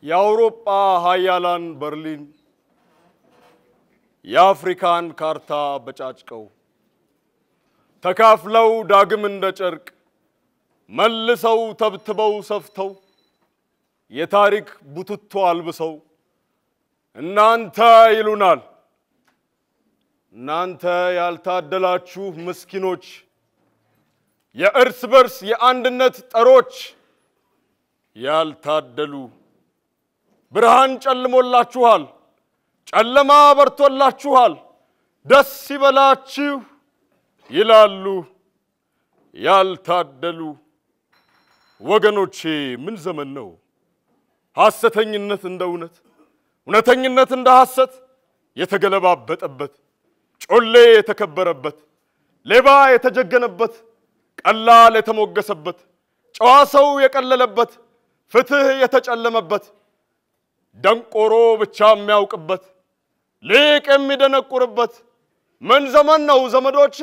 የአውሮጳ ሀያላን በርሊን የአፍሪካን ካርታ በጫጭቀው ተካፍለው ዳግም እንደ ጨርቅ መልሰው ተብትበው ሰፍተው የታሪክ ቡትቶ አልብሰው እናንተ ይሉናል። እናንተ ያልታደላችሁ ምስኪኖች፣ የእርስ በርስ የአንድነት ጠሮች ያልታደሉ ብርሃን ጨልሞላችኋል፣ ጨለማ በርቶላችኋል፣ ደስ ይበላችሁ ይላሉ ያልታደሉ ወገኖቼ። ምን ዘመን ነው? ሐሰተኝነት እንደ እውነት፣ እውነተኝነት እንደ ሐሰት የተገለባበጠበት፣ ጮሌ የተከበረበት፣ ሌባ የተጀገነበት፣ ቀላል የተሞገሰበት፣ ጨዋ ሰው የቀለለበት፣ ፍትህ የተጨለመበት፣ ደንቆሮ ብቻ የሚያውቅበት፣ ሊቅ የሚደነቁርበት ምን ዘመን ነው ዘመዶቼ?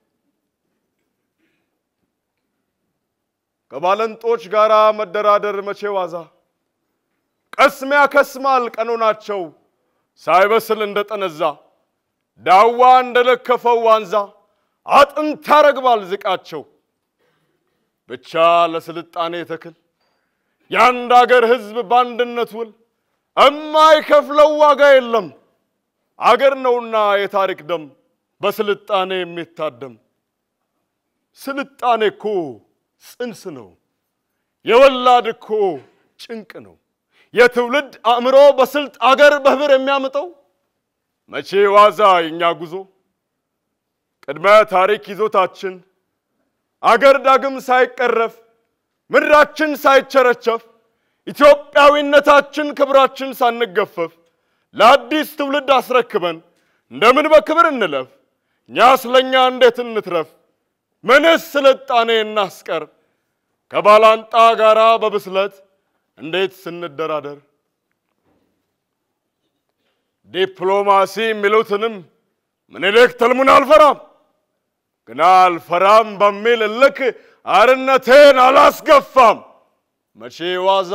ከባለንጦች ጋር መደራደር መቼ ዋዛ፣ ቀስም ያከስማል ቀኖናቸው ሳይበስል እንደጠነዛ፣ ዳዋ እንደለከፈው ዋንዛ አጥንት ያረግባል ዝቃቸው። ብቻ ለስልጣኔ ተክል የአንድ አገር ሕዝብ በአንድነት ውል እማይከፍለው ዋጋ የለም። አገር ነውና የታሪክ ደም በስልጣኔ የሚታደም። ስልጣኔ እኮ ጽንስ ነው፣ የወላድ እኮ ጭንቅ ነው። የትውልድ አእምሮ በስልት አገር በህብር የሚያምጠው መቼ ዋዛ የኛ ጉዞ ቅድመ ታሪክ ይዞታችን አገር ዳግም ሳይቀረፍ ምድራችን ሳይቸረቸፍ ኢትዮጵያዊነታችን ክብራችን ሳንገፈፍ ለአዲስ ትውልድ አስረክበን እንደምን በክብር እንለፍ? እኛ ስለኛ እንዴት እንትረፍ? ምንስ ስልጣኔ እናስቀር? ከባላንጣ ጋራ በብስለት እንዴት ስንደራደር? ዲፕሎማሲ የሚሉትንም ምኒልክ ትልሙን አልፈራም ግና አልፈራም በሚል እልክ አርነቴን አላስገፋም። መቼ ዋዛ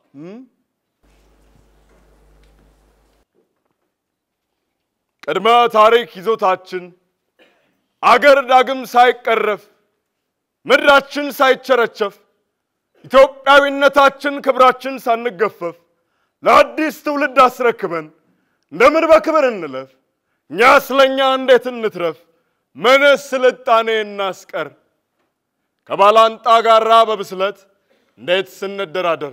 ቅድመ ታሪክ ይዞታችን አገር ዳግም ሳይቀረፍ ምድራችን ሳይቸረቸፍ ኢትዮጵያዊነታችን ክብራችን ሳንገፈፍ ለአዲስ ትውልድ አስረክበን እንደምን በክብር እንለፍ? እኛ ስለኛ እንዴት እንትረፍ? ምንስ ስልጣኔ እናስቀር? ከባላንጣ ጋራ በብስለት እንዴት ስንደራደር?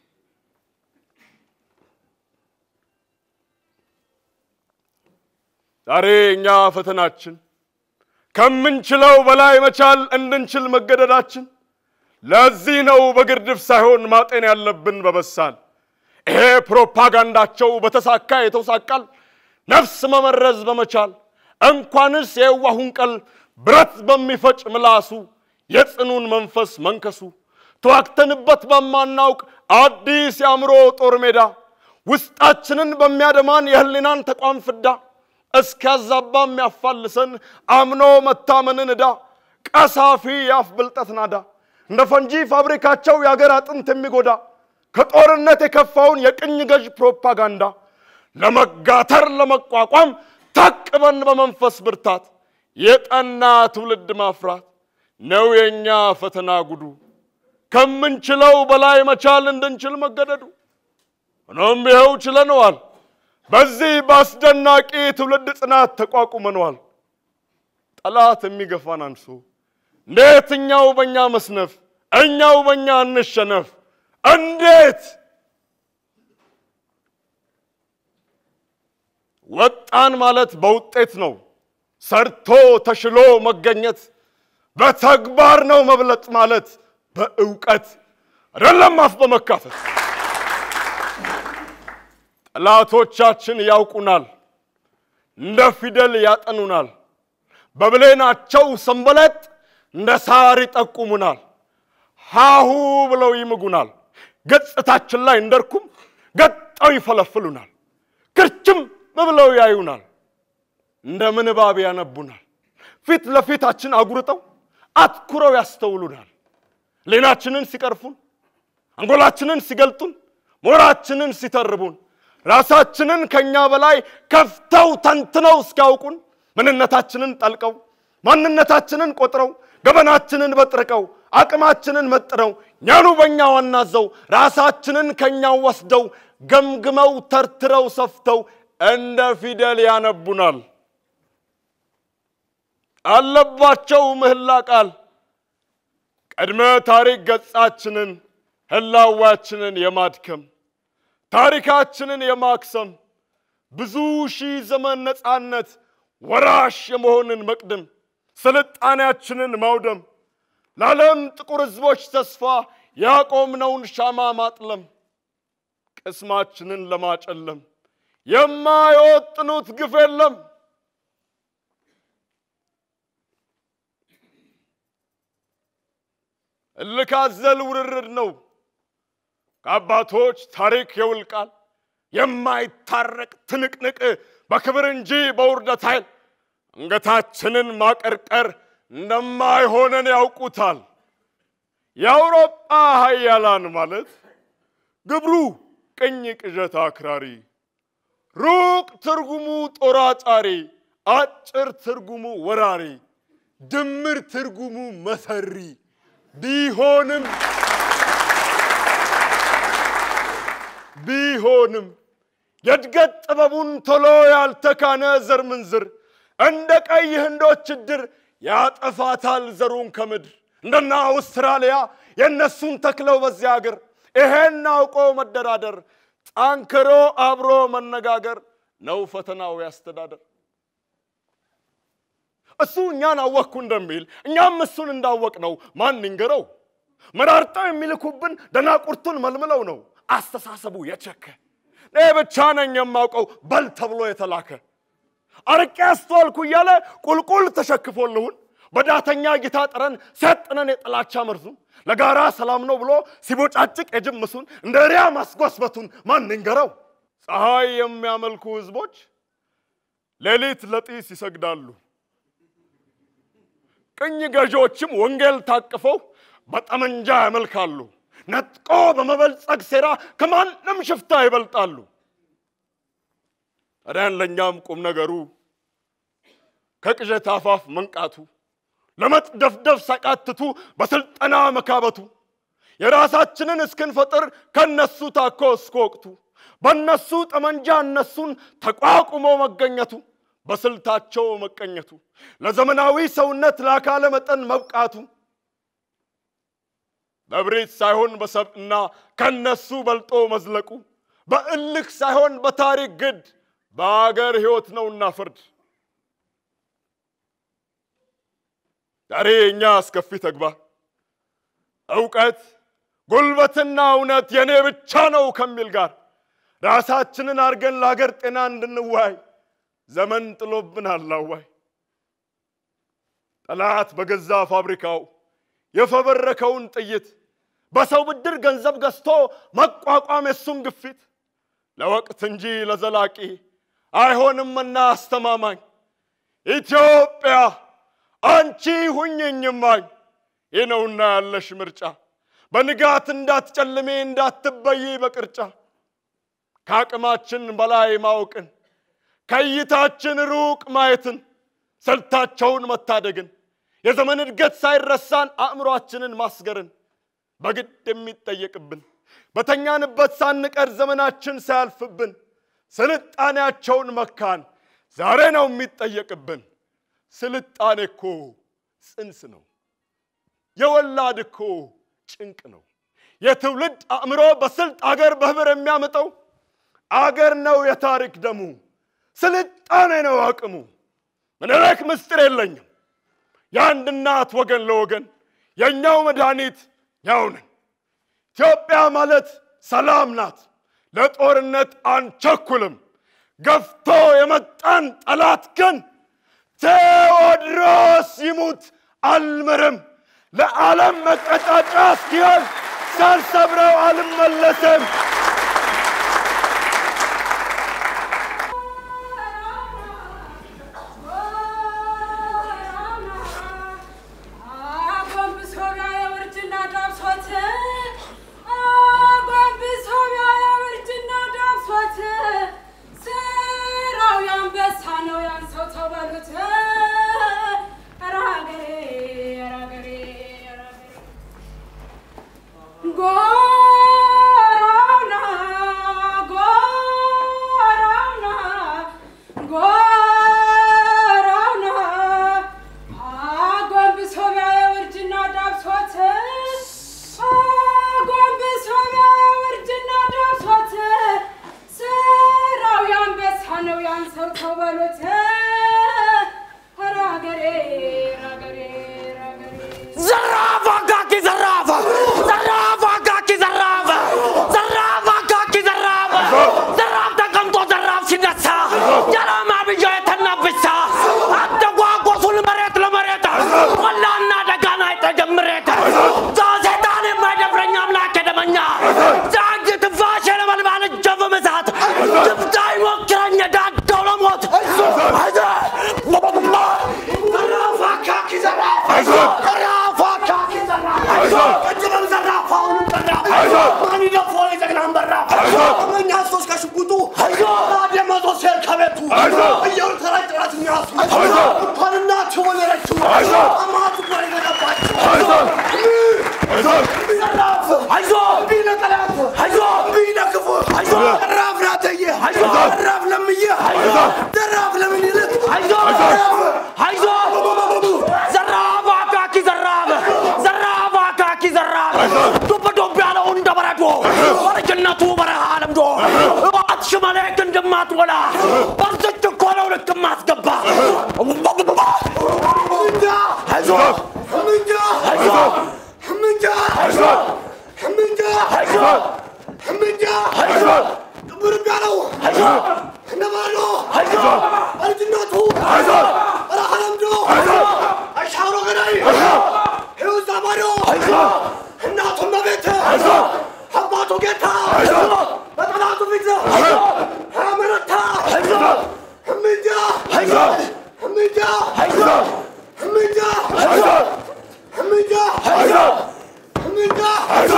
ዛሬ እኛ ፈተናችን ከምንችለው በላይ መቻል እንድንችል መገደዳችን። ለዚህ ነው በግርድፍ ሳይሆን ማጤን ያለብን በበሳል። ይሄ ፕሮፓጋንዳቸው በተሳካ የተውሳቃል ነፍስ መመረዝ በመቻል እንኳንስ የዋሁን ቀል ብረት በሚፈጭ ምላሱ የጽኑን መንፈስ መንከሱ ተዋግተንበት በማናውቅ አዲስ የአእምሮ ጦር ሜዳ ውስጣችንን በሚያደማን የህሊናን ተቋም ፍዳ እስኪያዛባ የሚያፋልሰን አምኖ መታመንን ዕዳ ቀሳፊ የአፍ ብልጠት ናዳ እንደ ፈንጂ ፋብሪካቸው የአገር አጥንት የሚጎዳ ከጦርነት የከፋውን የቅኝ ገዥ ፕሮፓጋንዳ ለመጋተር ለመቋቋም ታቅበን በመንፈስ ብርታት የጠና ትውልድ ማፍራት ነው የእኛ ፈተና ጉዱ። ከምንችለው በላይ መቻል እንድንችል መገደዱ። ሆኖም ይኸው ችለነዋል። በዚህ በአስደናቂ ትውልድ ጽናት ተቋቁመነዋል። ጠላት የሚገፋን አንሶ እንዴት እኛው በእኛ መስነፍ፣ እኛው በእኛ እንሸነፍ? እንዴት ወጣን ማለት በውጤት ነው። ሰርቶ ተሽሎ መገኘት በተግባር ነው። መብለጥ ማለት በእውቀት አይደለም፣ አፍ በመካፈት ጠላቶቻችን ያውቁናል፣ እንደ ፊደል ያጠኑናል። በብሌናቸው ሰንበለጥ እንደ ሳር ይጠቁሙናል። ሃሁ ብለው ይምጉናል። ገጽታችን ላይ እንደርኩም ገጠው ይፈለፍሉናል። ክርችም ብለው ያዩናል። እንደ ምንባብ ያነቡናል። ፊት ለፊታችን አጉርጠው አትኩረው ያስተውሉናል። ሌናችንን ሲቀርፉን፣ አንጎላችንን ሲገልጡን፣ ሞራችንን ሲተርቡን ራሳችንን ከኛ በላይ ከፍተው ተንትነው እስኪያውቁን ምንነታችንን ጠልቀው ማንነታችንን ቆጥረው ገበናችንን በጥርቀው አቅማችንን መጥነው እኛኑ በእኛ ዋናዘው ራሳችንን ከኛው ወስደው ገምግመው ተርትረው ሰፍተው እንደ ፊደል ያነቡናል። አለባቸው ምህላ ቃል ቀድመ ታሪክ ገጻችንን ህላዋችንን የማድከም ታሪካችንን የማክሰም ብዙ ሺህ ዘመን ነፃነት ወራሽ የመሆንን መቅደም ስልጣኔያችንን ማውደም ለዓለም ጥቁር ህዝቦች ተስፋ ያቆምነውን ሻማ ማጥለም ቅስማችንን ለማጨለም የማይወጥኑት ግፍ የለም። እልክ አዘል ውርርድ ነው ከአባቶች ታሪክ የውልቃል የማይታረቅ ትንቅንቅ በክብር እንጂ በውርደት ኃይል አንገታችንን ማቀርቀር እንደማይሆነን ያውቁታል። የአውሮጳ ሀያላን ማለት ግብሩ ቅኝ ቅዠት አክራሪ፣ ሩቅ ትርጉሙ ጦር አጫሪ፣ አጭር ትርጉሙ ወራሪ፣ ድምር ትርጉሙ መሰሪ ቢሆንም ቢሆንም የእድገት ጥበቡን ቶሎ ያልተካነ ዘር ምንዝር እንደ ቀይ ህንዶች እድር ያጠፋታል ዘሩን ከምድር እንደና አውስትራሊያ የእነሱን ተክለው በዚያ አገር ይሄን አውቆ መደራደር ጠንክሮ አብሮ መነጋገር ነው ፈተናው ያስተዳደር። እሱ እኛን አወቅኩ እንደሚል እኛም እሱን እንዳወቅ ነው ማን ይንገረው? መራርጠው የሚልኩብን ደናቁርቱን መልምለው ነው አስተሳሰቡ የቸከ እኔ ብቻ ነኝ የማውቀው በል ተብሎ የተላከ አርቄ አስተዋልኩ እያለ ቁልቁል ተሸክፎልሁን በዳተኛ ጌታ ጠረን ሲያጥነን የጥላቻ መርዙን ለጋራ ሰላም ነው ብሎ ሲቦጫጭቅ የጅምሱን እንደ ሪያ ማስጓስበቱን ማን ይንገረው? ፀሐይ የሚያመልኩ ህዝቦች ሌሊት ለጢስ ይሰግዳሉ። ቅኝ ገዢዎችም ወንጌል ታቅፈው በጠመንጃ ያመልካሉ። ነጥቆ በመበልጸግ ሴራ ከማንም ሽፍታ ይበልጣሉ። ታዲያን ለእኛም ቁም ነገሩ ከቅዠት አፋፍ መንቃቱ ለመጥደፍደፍ ሳቃትቱ በስልጠና መካበቱ የራሳችንን እስክንፈጥር ከነሱ ታኮ እስከ ወቅቱ በእነሱ ጠመንጃ እነሱን ተቋቁሞ መገኘቱ በስልታቸው መቀኘቱ ለዘመናዊ ሰውነት ለአካለ መጠን መብቃቱ በብሬት ሳይሆን በሰብዕና ከነሱ በልጦ መዝለቁ በእልክ ሳይሆን በታሪክ ግድ በአገር ሕይወት ነውና ፍርድ ዛሬ እኛ አስከፊ ተግባር እውቀት ጉልበትና እውነት የእኔ ብቻ ነው ከሚል ጋር ራሳችንን አድርገን ለሀገር ጤና እንድንዋይ ዘመን ጥሎብናል አዋይ ጠላት በገዛ ፋብሪካው የፈበረከውን ጥይት በሰው ብድር ገንዘብ ገዝቶ መቋቋም የሱን ግፊት ለወቅት እንጂ ለዘላቂ አይሆንምና አስተማማኝ ኢትዮጵያ አንቺ ሁኝኝማኝ ይህ ነውና ያለሽ ምርጫ በንጋት እንዳትጨልሜ እንዳትበይ በቅርጫ ከአቅማችን በላይ ማወቅን ከእይታችን ሩቅ ማየትን ስልታቸውን መታደግን የዘመን እድገት ሳይረሳን አእምሯችንን ማስገርን በግድ የሚጠየቅብን በተኛንበት ሳንቀር ዘመናችን ሳያልፍብን ስልጣኔያቸውን መካን ዛሬ ነው የሚጠየቅብን። ስልጣኔ እኮ ጽንስ ነው፣ የወላድ እኮ ጭንቅ ነው። የትውልድ አእምሮ በስልጥ አገር በህብር የሚያመጣው አገር ነው የታሪክ ደሙ፣ ስልጣኔ ነው አቅሙ። ምኒልክ ምስጢር የለኝም የአንድ እናት ወገን ለወገን የእኛው መድኃኒት ያው ነን። ኢትዮጵያ ማለት ሰላም ናት፣ ለጦርነት አንቸኩልም። ገፍቶ የመጣን ጠላት ግን ቴዎድሮስ ይሙት አልምርም። ለዓለም መቀጣጫ እስኪሆን ሳልሰብረው አልመለስም። አጎንብሶ ቢያየው እርጅና ዳብሶት አጎንብሶ ቢያየው ጎራውና ጎራውና ጎራውና አጎንብሶ ቢያየው እርጅና ዳብሶት አጎንብሶ ቢያየው እርጅና ዳብሶት ስራው ያንበሳ ነው ያን ሰው ተው በሉት ኧረ አገሬ ኧረ አገሬ ኧረ አገሬ ዘራፍ አካኪ ዘራፍ ዘራፍ አካኪ ዘራፍ ዘራፍ አካኪ ዘራፍ ዘራፍ ተቀምጦ ዘራፍ ሲነሳ ጀራማ ብያ የተናብሳ አተጓጎሱን መሬት ለመሬት ቆላና ደጋና አይጠጀምሬት ዛሴጣን የማይደፍረኝ አምላክ የደመኛ ዛጅ ትንፋሽ የለመልማል እጀብ ምሳት ድምጣ ይሞክረኝ ዳደው ለሞት ዘራፍ አካኪ ዘራፍ ዘራፍ አካኪ ዘራፍ እጅበም ዘራፍ አሁንም ዘራፍ ማን ይደፍሮ የጀግናን በራፍ እኛ ሶስት ከሽጉጡ ደመዞ ሴር ከቤቱ እየሩ ተራጭ ጥራት የሚያሱ እንኳንና ትወለረችው አማቱ ጋር የገባችው ዘራፍ አይዞ ቢነ ጠላት አይዞ ቢነ ክፉ አይዞ ዘራፍ ናተየ አይዞ ዘራፍ ለምየ አይዞ ዘራፍ ለምን ይልቅ አይዞ አይዞ ዘራፍ አካኪ ዘራፍ ዘራፍ አካኪ ዘራፍ ዱብ ዱብ ያለው እንደ በረዶ በልጅነቱ በረሃ ለምዶ እባት ሽመሌክ እንደማትወላ በርዝች እኮ ነው ልክ ማስገባ አይዞ ህምንጃ አይዞ ህምንጃ አይዞ ህምንጃ አይዞ ህምንጃ አይዞ ጥብር ያለው አይዞ እነማኖ አይዞ በልጅነቱ አይዞ በረሃ ለምዶ አሻሮ ገዳይ ሕይወት ዛማዶ አይዞ እናቱ መቤት አይዞ አባቱ ጌታ አይዞ በጠላቱ ፊት አመረታ አይዞ ህምንጃ አይዞ ህምንጃ አይዞ ህምንጃ አይዞ ህምንጃ አይዞ ህምንጃ አይዞ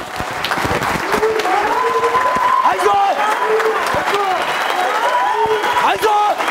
አይዞ አይዞ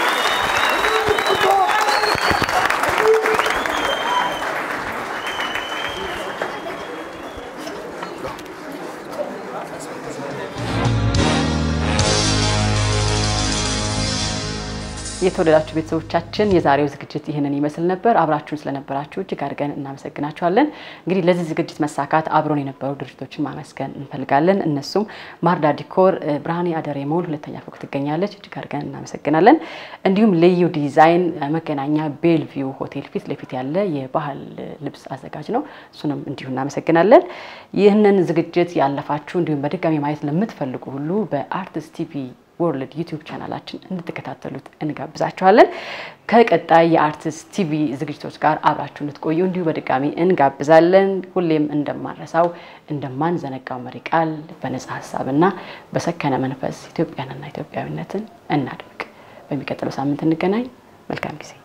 የተወደዳችሁ ቤተሰቦቻችን የዛሬው ዝግጅት ይህንን ይመስል ነበር። አብራችሁን ስለነበራችሁ እጅግ አድርገን እናመሰግናችኋለን። እንግዲህ ለዚህ ዝግጅት መሳካት አብሮን የነበሩ ድርጅቶችን ማመስገን እንፈልጋለን። እነሱም ማርዳ ዲኮር፣ ብርሃኔ አደሬ ሞል ሁለተኛ ፎቅ ትገኛለች። እጅግ አድርገን እናመሰግናለን። እንዲሁም ልዩ ዲዛይን መገናኛ ቤልቪው ሆቴል ፊት ለፊት ያለ የባህል ልብስ አዘጋጅ ነው። እሱንም እንዲሁ እናመሰግናለን። ይህንን ዝግጅት ያለፋችሁ እንዲሁም በድጋሚ ማየት ለምትፈልጉ ሁሉ በአርትስ ቲቪ ወርልድ ዩቲዩብ ቻናላችን እንድትከታተሉት እንጋብዛችኋለን። ከቀጣይ የአርቲስት ቲቪ ዝግጅቶች ጋር አብራችሁ እንድትቆዩ እንዲሁ በድጋሚ እንጋብዛለን። ሁሌም እንደማንረሳው እንደማንዘነጋው መሪ ቃል በነጻ ሀሳብና በሰከነ መንፈስ ኢትዮጵያንና ኢትዮጵያዊነትን እናድምቅ። በሚቀጥለው ሳምንት እንገናኝ። መልካም ጊዜ